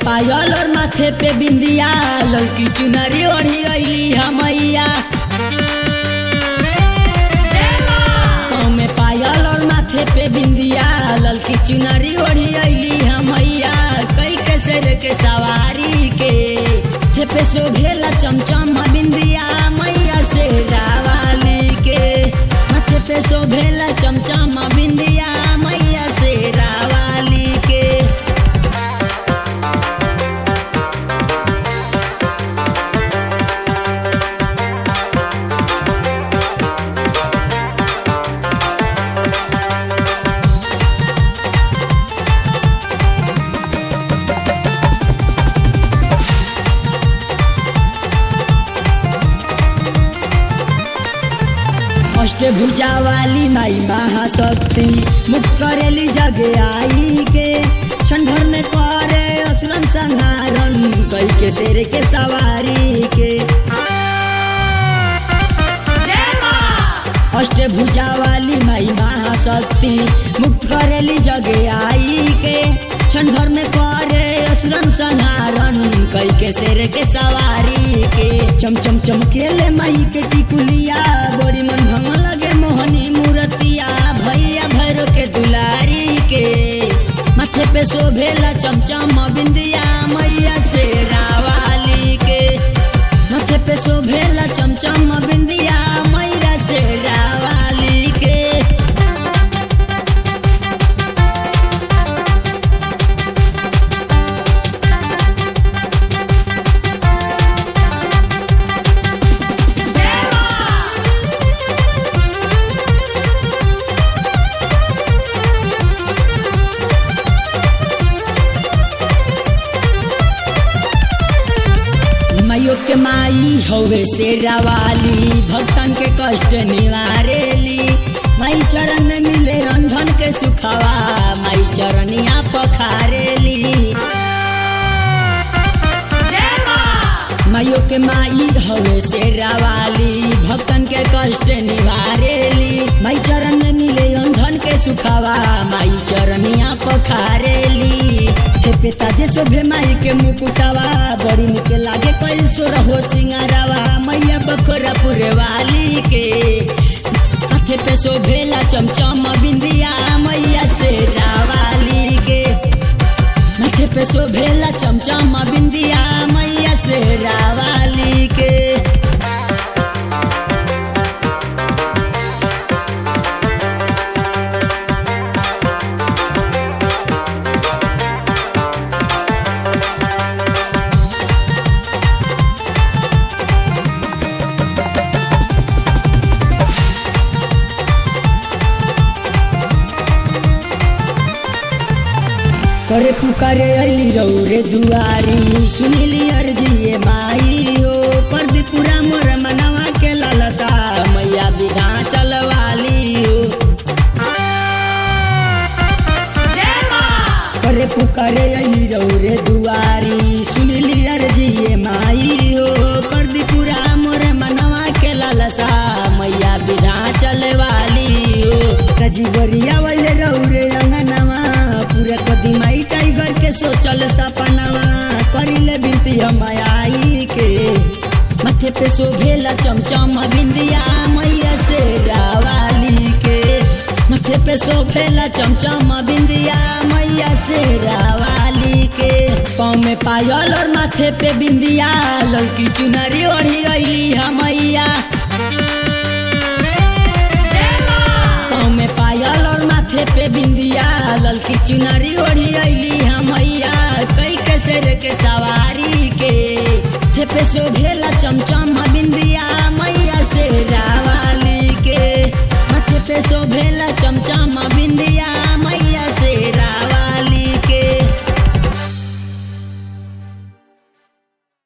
पायल और माथे पे बिंदिया लड़की चुनरी ओढ़ी अली हमैया पाँव में पायल और माथे पे बिंदिया लड़की चुनरी ओढ़ी अली हमैया कई के शेर के सवारी के थे पे शोभेला चमचम बिंदिया मैया से रावाली के माथे पे शोभेला चमचम बिंदिया मैया से रावाली के अष्टभुजा वाली माई महाशक्ति मुख करेली जगे आई के छंडर में करे असुरन संहारन कई के शेर के सवारी के अष्टभुजा वाली माई महाशक्ति मुक्त करेली जगे आई के छंडर में करे असुरन संहारन कई के शेर के सवारी के चम चम चमकेले माई के टिकुलिया बड़ी मन भंग लगे मोहनी मूर्तिया भैया भैरो के दुलारी के माथे पे शोभेला चमचम बिंदिया मैया से रावाली के माथे पे शोभेला चमचम बिंदिया मैया से रावाली के माइयो के माई हवे शेरा वाली भक्तन के कष्ट निवारेली माई चरण में मिले रंधन के सुखावा माई चरनिया पखारेली माइयो के माई हवे शेरा वाली भक्तन के कष्ट निवारेली माई चरण में मिले रंधन के सुखावा माई चरनिया पखारेली थे पिता जे शोभे माई के मुकुटावा बड़ी निके लागे कई सो रहो सिंगारावा मैया बखोरापुर वाली के हाथे पे शोभेला चमचम बिंदिया मैया से रावाली के माथे पे शोभेला चमचम बिंदिया मैया से रावाली के करे पुकारे अली रौरे दुआरी सुनिली अर्जी माई हो परदीपुरा मोर मनवा के ललता मैया विधा चलवाली हो करे पुकारे अली रौरे दुआरी सुनिली अर्जी माई हो परदीपुरा मोर मनवा के ललसा मैया विधा चलवाली हो रजीवरिया वाले रौरे अंगनवा पूरा कदी माई टाइगर के सोचल सपनवा करिले बिनती हम आई के माथे पे शोभेला चमचम बिंदिया मैया से रावाली के माथे पे शोभेला चमचम बिंदिया मैया से रावाली के पाँव में पायल और माथे पे बिंदिया लड़की चुनरी ओढ़ी अली हमैया पाँव में पायल और माथे पे बिंदिया ललकी चुनरी ओढ़ी अली हमैया कई के शेर के सवारी के थे पे शोभेला चमचम बिंदिया मैया से रावाली के माथे पे शोभेला चमचम बिंदिया मैया से रावा